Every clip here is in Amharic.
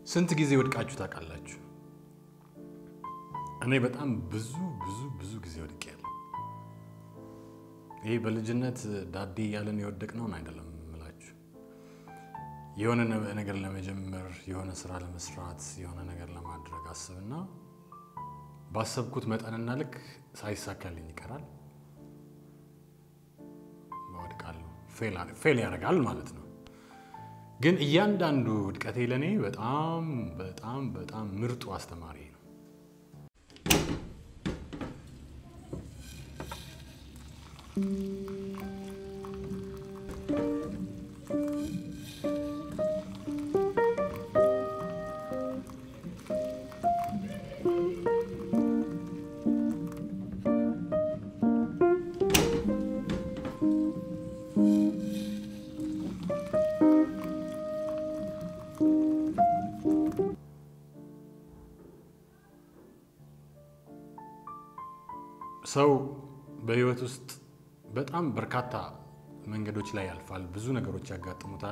ስንት ጊዜ ወድቃችሁ ታውቃላችሁ? እኔ በጣም ብዙ ብዙ ብዙ ጊዜ ወድቄያለሁ። ይሄ በልጅነት ዳዴ እያለን የወደቅነውን አይደለም የምላችሁ። የሆነ ነገር ለመጀመር የሆነ ስራ ለመስራት የሆነ ነገር ለማድረግ አስብና ባሰብኩት መጠንና ልክ ሳይሳካልኝ ይቀራል፣ እወድቃለሁ። ፌል ያደርጋል ማለት ነው። ግን እያንዳንዱ ውድቀቴ ለእኔ በጣም በጣም በጣም ምርጡ አስተማሪ ነው። ሰው በህይወት ውስጥ በጣም በርካታ መንገዶች ላይ ያልፋል። ብዙ ነገሮች ያጋጥሙታል።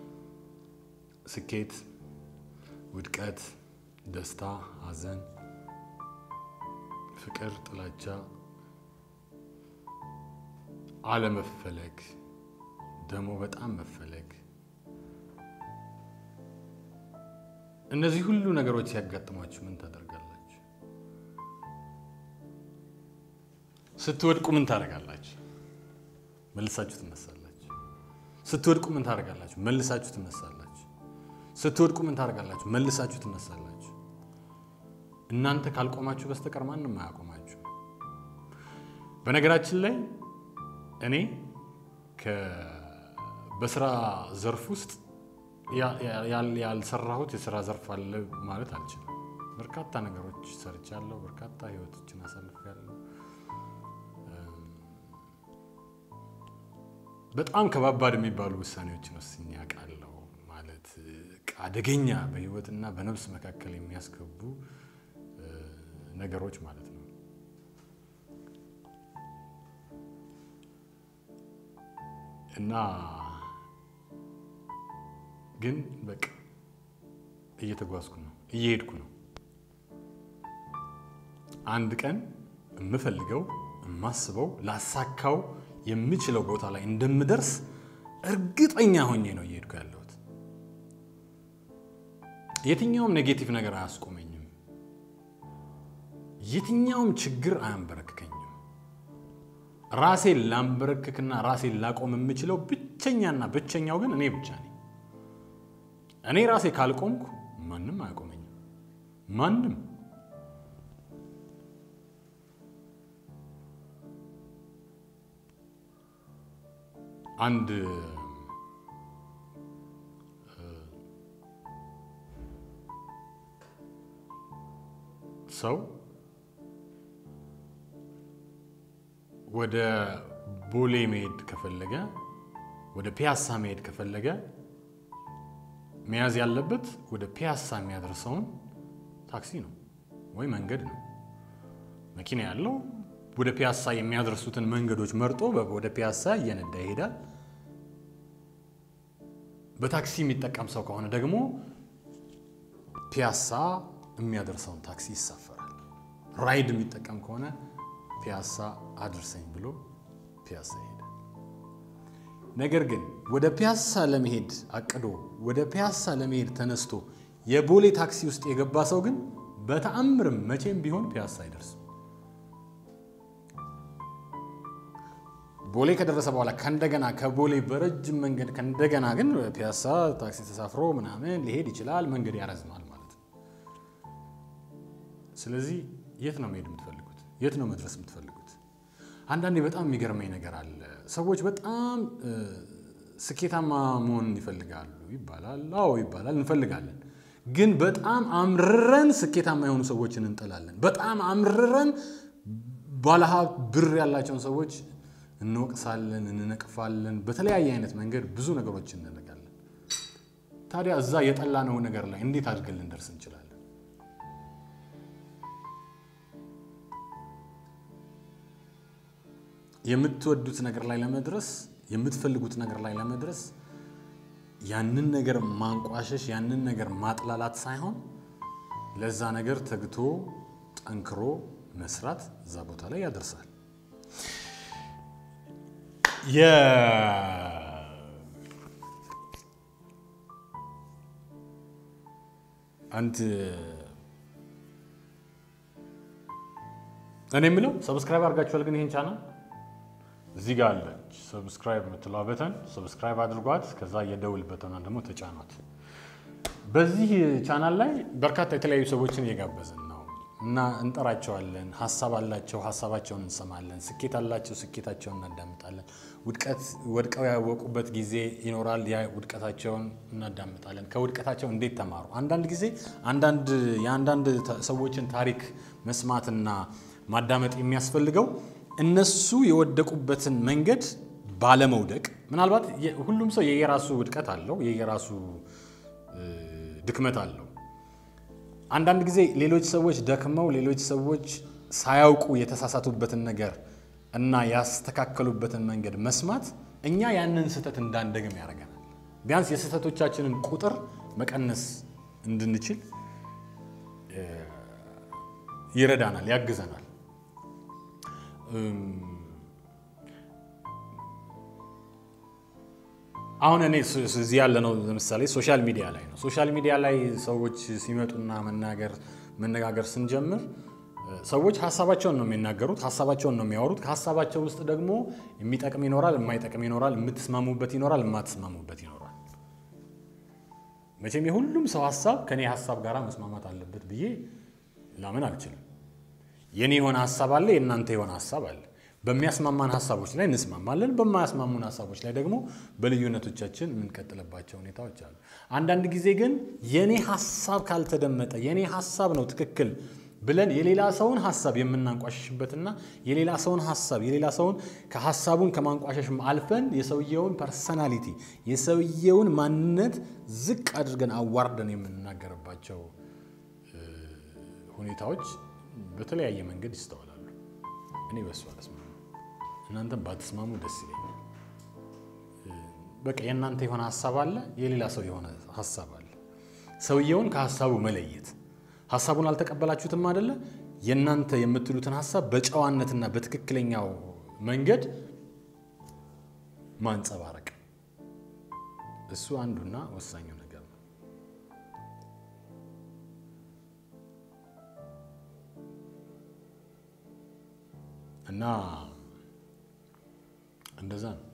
ስኬት፣ ውድቀት፣ ደስታ፣ ሐዘን፣ ፍቅር፣ ጥላቻ፣ አለመፈለግ፣ ደግሞ በጣም መፈለግ። እነዚህ ሁሉ ነገሮች ሲያጋጥሟችሁ ምን ታደርጋላችሁ? ስትወድቁ ምን ታደርጋላችሁ? መልሳችሁ ትነሳላችሁ። ስትወድቁ ምን ታደርጋላችሁ? መልሳችሁ ትነሳላችሁ። ስትወድቁ ምን ታደርጋላችሁ? መልሳችሁ ትነሳላችሁ። እናንተ ካልቆማችሁ በስተቀር ማንም አያቆማችሁ። በነገራችን ላይ እኔ በስራ ዘርፍ ውስጥ ያልሰራሁት የስራ ዘርፍ አለ ማለት አልችልም። በርካታ ነገሮች ሰርቻለሁ። በርካታ ህይወቶችን አሳልፌያለሁ። በጣም ከባባድ የሚባሉ ውሳኔዎችን ወስኜ አውቃለሁ። ማለት አደገኛ በህይወትና በነፍስ መካከል የሚያስገቡ ነገሮች ማለት ነው። እና ግን በቃ እየተጓዝኩ ነው፣ እየሄድኩ ነው። አንድ ቀን የምፈልገው የማስበው ላሳካው የምችለው ቦታ ላይ እንደምደርስ እርግጠኛ ሆኜ ነው እየሄድኩ ያለሁት። የትኛውም ኔጌቲቭ ነገር አያስቆመኝም። የትኛውም ችግር አያንበረክከኝም። ራሴን ላንበረክክና ራሴን ላቆም የምችለው ብቸኛና ብቸኛው ግን እኔ ብቻ ነኝ። እኔ ራሴ ካልቆምኩ ማንም አያቆመኝም። ማንም አንድ ሰው ወደ ቦሌ መሄድ ከፈለገ ወደ ፒያሳ መሄድ ከፈለገ መያዝ ያለበት ወደ ፒያሳ የሚያደርሰውን ታክሲ ነው ወይ መንገድ ነው። መኪና ያለው ወደ ፒያሳ የሚያደርሱትን መንገዶች መርጦ ወደ ፒያሳ እየነዳ ይሄዳል። በታክሲ የሚጠቀም ሰው ከሆነ ደግሞ ፒያሳ የሚያደርሰውን ታክሲ ይሳፈራል። ራይድ የሚጠቀም ከሆነ ፒያሳ አድርሰኝ ብሎ ፒያሳ ይሄዳል። ነገር ግን ወደ ፒያሳ ለመሄድ አቅዶ ወደ ፒያሳ ለመሄድ ተነስቶ የቦሌ ታክሲ ውስጥ የገባ ሰው ግን በተአምርም መቼም ቢሆን ፒያሳ አይደርስም። ቦሌ ከደረሰ በኋላ ከእንደገና ከቦሌ በረጅም መንገድ ከእንደገና ግን ፒያሳ ታክሲ ተሳፍሮ ምናምን ሊሄድ ይችላል። መንገድ ያረዝማል ማለት ነው። ስለዚህ የት ነው መሄድ የምትፈልጉት? የት ነው መድረስ የምትፈልጉት? አንዳንዴ በጣም የሚገርመኝ ነገር አለ። ሰዎች በጣም ስኬታማ መሆን ይፈልጋሉ ይባላል። አዎ ይባላል፣ እንፈልጋለን። ግን በጣም አምርረን ስኬታማ የሆኑ ሰዎችን እንጠላለን። በጣም አምርረን ባለሀብት ብር ያላቸውን ሰዎች እንወቅሳለን፣ እንነቅፋለን። በተለያየ አይነት መንገድ ብዙ ነገሮች እንነጋለን። ታዲያ እዛ የጠላነው ነገር ላይ እንዴት አድርገን ልንደርስ እንችላለን? የምትወዱት ነገር ላይ ለመድረስ የምትፈልጉት ነገር ላይ ለመድረስ ያንን ነገር ማንቋሸሽ፣ ያንን ነገር ማጥላላት ሳይሆን ለዛ ነገር ተግቶ ጠንክሮ መስራት እዛ ቦታ ላይ ያደርሳል። አንድ እኔ የምለው ሰብስክራይብ አድርጋችኋል? ግን ይህን ቻናል እዚህ ጋር አለች ሰብስክራይብ የምትለዋ በተን ሰብስክራይብ አድርጓት። ከዛ የደውል በተኗን ደግሞ ተጫኗት። በዚህ ቻናል ላይ በርካታ የተለያዩ ሰዎችን እየጋበዝን ነው እና እንጠራቸዋለን። ሀሳብ አላቸው፣ ሀሳባቸውን እንሰማለን። ስኬት አላቸው፣ ስኬታቸውን እናዳምጣለን። ውድቀት ወድቀው ያወቁበት ጊዜ ይኖራል። ያ ውድቀታቸውን እናዳምጣለን። ከውድቀታቸው እንዴት ተማሩ? አንዳንድ ጊዜ አንዳንድ የአንዳንድ ሰዎችን ታሪክ መስማትና ማዳመጥ የሚያስፈልገው እነሱ የወደቁበትን መንገድ ባለመውደቅ። ምናልባት ሁሉም ሰው የየራሱ ውድቀት አለው፣ የየራሱ ድክመት አለው። አንዳንድ ጊዜ ሌሎች ሰዎች ደክመው ሌሎች ሰዎች ሳያውቁ የተሳሳቱበትን ነገር እና ያስተካከሉበትን መንገድ መስማት እኛ ያንን ስህተት እንዳንደግም ያደርገናል። ቢያንስ የስህተቶቻችንን ቁጥር መቀነስ እንድንችል ይረዳናል፣ ያግዘናል። አሁን እኔ እዚህ ያለ ነው ለምሳሌ ሶሻል ሚዲያ ላይ ነው። ሶሻል ሚዲያ ላይ ሰዎች ሲመጡና መናገር መነጋገር ስንጀምር ሰዎች ሀሳባቸውን ነው የሚናገሩት፣ ሀሳባቸውን ነው የሚያወሩት። ከሀሳባቸው ውስጥ ደግሞ የሚጠቅም ይኖራል፣ የማይጠቅም ይኖራል፣ የምትስማሙበት ይኖራል፣ የማትስማሙበት ይኖራል። መቼም የሁሉም ሰው ሀሳብ ከኔ ሀሳብ ጋር መስማማት አለበት ብዬ ላምን አልችልም። የኔ የሆነ ሀሳብ አለ፣ የእናንተ የሆነ ሀሳብ አለ። በሚያስማማን ሀሳቦች ላይ እንስማማለን። በማያስማሙን ሀሳቦች ላይ ደግሞ በልዩነቶቻችን የምንቀጥልባቸው ሁኔታዎች አሉ። አንዳንድ ጊዜ ግን የኔ ሀሳብ ካልተደመጠ የኔ ሀሳብ ነው ትክክል ብለን የሌላ ሰውን ሀሳብ የምናንቋሸሽበትና የሌላ ሰውን ሀሳብ የሌላ ሰውን ከሀሳቡን ከማንቋሸሽም አልፈን የሰውየውን ፐርሰናሊቲ የሰውየውን ማንነት ዝቅ አድርገን አዋርደን የምንናገርባቸው ሁኔታዎች በተለያየ መንገድ ይስተዋላሉ። እኔ በሱ አልስማማም። እናንተም ባትስማሙ ደስ ይለኛል። በቃ የእናንተ የሆነ ሀሳብ አለ፣ የሌላ ሰው የሆነ ሀሳብ አለ። ሰውየውን ከሀሳቡ መለየት ሀሳቡን አልተቀበላችሁትም አይደለ? የእናንተ የምትሉትን ሀሳብ በጨዋነትና በትክክለኛው መንገድ ማንጸባረቅ እሱ አንዱና ወሳኙ ነገር ነው እና እንደዛ ነው።